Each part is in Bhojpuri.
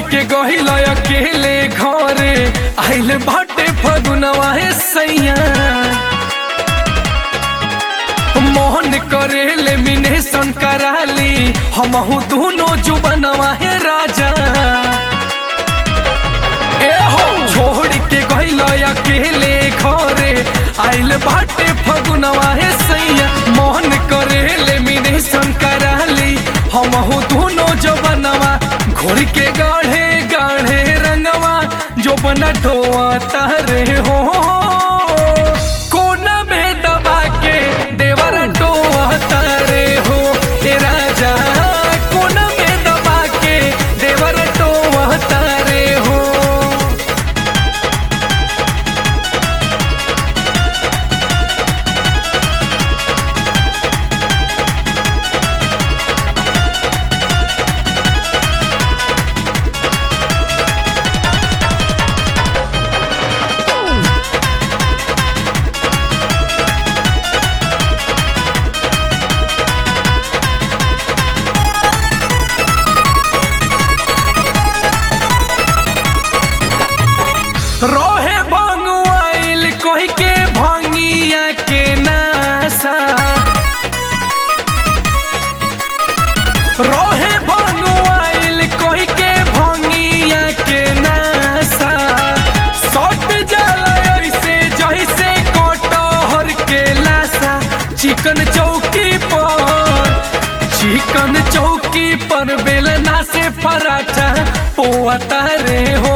के गहिल अकेले घरे आइल बाटे फगुनवा हे सैया मोहन करेले मिनेशन कराली हमहू दोनों जुबनवा हे राजा ए हो छोड़ के गइल अकेले घरे आइल बाटे फगुनवा हे सैया मोहन करेले मिनेशन कराली हमहू दोनों जुबनवा घोड़ के गाढ़े गाढ़े रंगवा जो बना ढोआ तारे हो कोना में दबा के देवर टोआ तारे हो ए राजा कोना में दबा के देवर टोआ तारे हो रोहे भंगुआइल कोई के भंगिया के नासा रोहे भंगुआइल कोई के भंगिया के नासा सट जाला ऐसे जैसे कटहर के लासा चिकन चौकी पर चिकन चौकी पर बेलना से पराठा पोता रे हो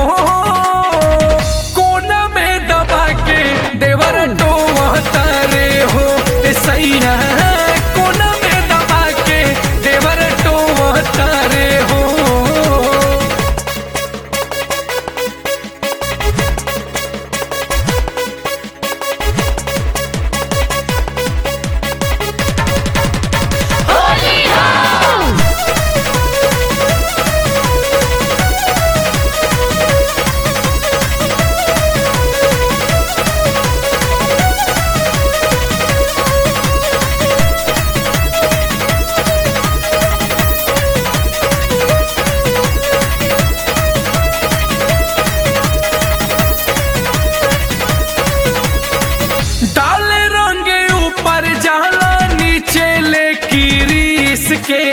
कोना में दबा के देवर टोता रे हो ए सैया कोना में दबा के देवर टोता रे हो डाले रंगे ऊपर जाला नीचे ले रीस के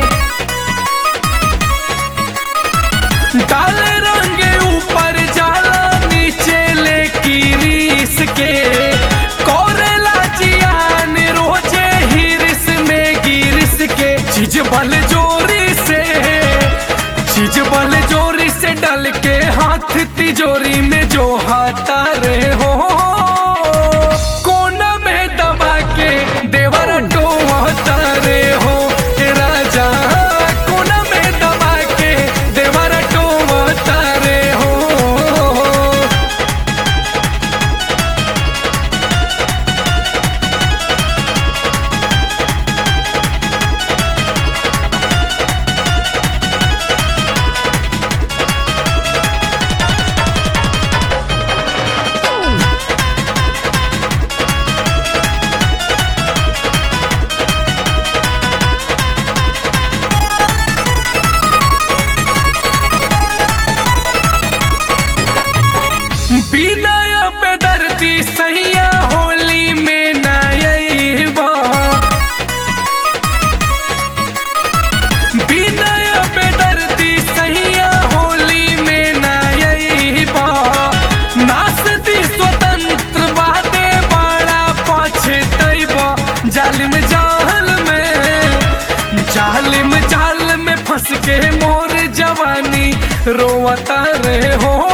डाले रंगे ऊपर जाला नीचे ले रीस के कोरेला जियान रोजे हिरिस में गिरिस के चीज बल जोरी से चीज बल जोरी से डल के हाथ तिजोरी में जो हाथा रे हो कोना में दबा के देवर टोता रे हो ए राजा कोना में दबा के देवर टोता रे हो विनय बेदर्दी सैया होली में नयबा विनय बेदर्दी सैया होली में नयबा नासती स्वतंत्र बादे बड़ा पछतैबा जालिम जाल में जालिम जाल में फंस के मोर जवानी रोवता रे हो